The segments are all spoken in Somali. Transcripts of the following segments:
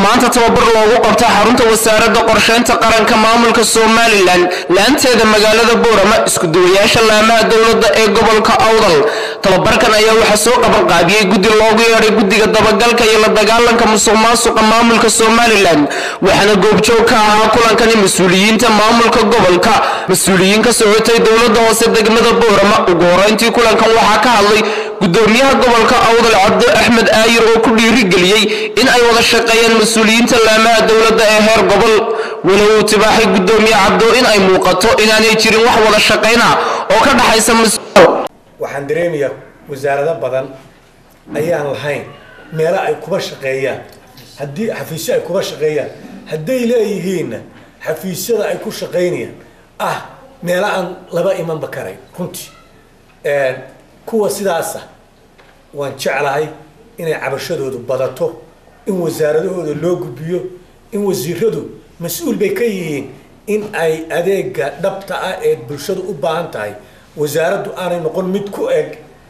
maanta tababar loogu qabta xarunta wasaaradda qorsheynta qaranka maamulka somalilan laanteeda magaalada boorama isku-duwayaasha laamaha dowladda ee gobolka awdal tababarkan ayaa waxaa soo qabanqaabiyey guddi loogu yeedhay guddiga dabagalka iyo la dagaalanka musuq maasuqa maamulka somalilan waxaana goobjoog ka ahaa kulankani mas-uuliyiinta maamulka gobolka mas-uuliyiin ka socotay dowladda hoose degmada boorama ugu horeyntii kulankan waxaa ka hadlay gudoomiyaha gobolka awdal cabdo axmed aayir oo ku dhiirigeliyey in ay wada shaqeeyaan mas-uuliyiinta laamaha dowladda ee heer gobol walow uu tibaaxay gudoomiye cabdo in ay muuqato inaanay jirin wax wada shaqayna oo ka dhaxaysa waxaan dareemayaa wasaarado badan ayaan lahayn meelo ay kuba shaqeeyaan haddii xafiisyo ay kuba shaqeeyaan hadday leeyihiinna xafiisyada ay ku shaqaynayaan ah meelo aan laba imanba karayn runtii kuwa sidaasa waan jeclahay inay cabashadoodu badato in wasaaradahooda loo gudbiyo in wasiiradu mas-uul bay ka yihiin in ay adeega dhabta ah ee bulshadu u baahan tahay wasaaraddu aanay noqon mid ku eg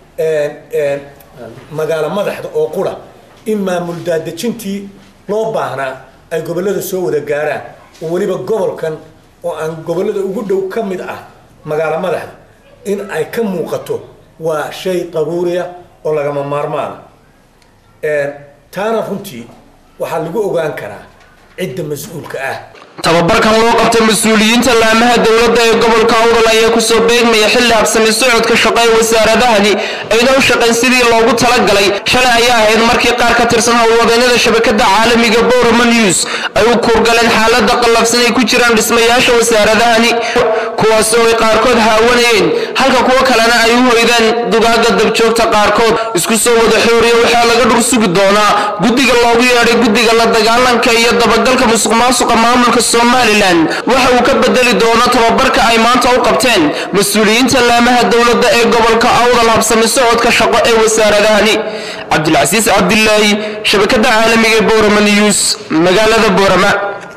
magaalo madaxda oo qura in maamul daadejintii loo baahnaa ay gobollada soo wada gaaraan oo weliba gobolkan oo aan gobollada ugu dhow ka mid ah magaalo madaxda in ay ka muuqato waa shay daruuriya oo lagama maarmaana taana runtii waxaa lagu ogaan karaa cidda mas-uulka ah tababarkan loo qabtay mas-uuliyiinta laamaha dowladda ee gobolka awdal ayaa kusoo beegmaya xilli habsami socodka shaqo ee wasaaradahani ayna u shaqayn sidii loogu talagalay shalay ayaa ahayd markii qaar ka tirsan howlwadeennada shabakada caalamiga borama news ay u kuurgaleen xaalada qallafsan ay ku jiraan dhismayaasha wasaaradahani kuwaas oo ay qaarkood haawanayeen halka kuwo kalena ay u hoydaan dugaaga dabjoogta qaarkood isku soo wada xooriya waxaa laga dhur sugi doonaa guddiga loogu yeedhay guddiga la dagaalanka iyo dabagalka musuq maasuqa maamulka somalilan waxa uu ka bedeli doono tababarka ay maanta u qabteen mas-uuliyiinta laamaha dowladda ee gobolka awdal habsami socodka shaqo ee wasaaradahani cabdilcasiis cabdilaahi shabakada caalamiga ee boorama news magaalada boorama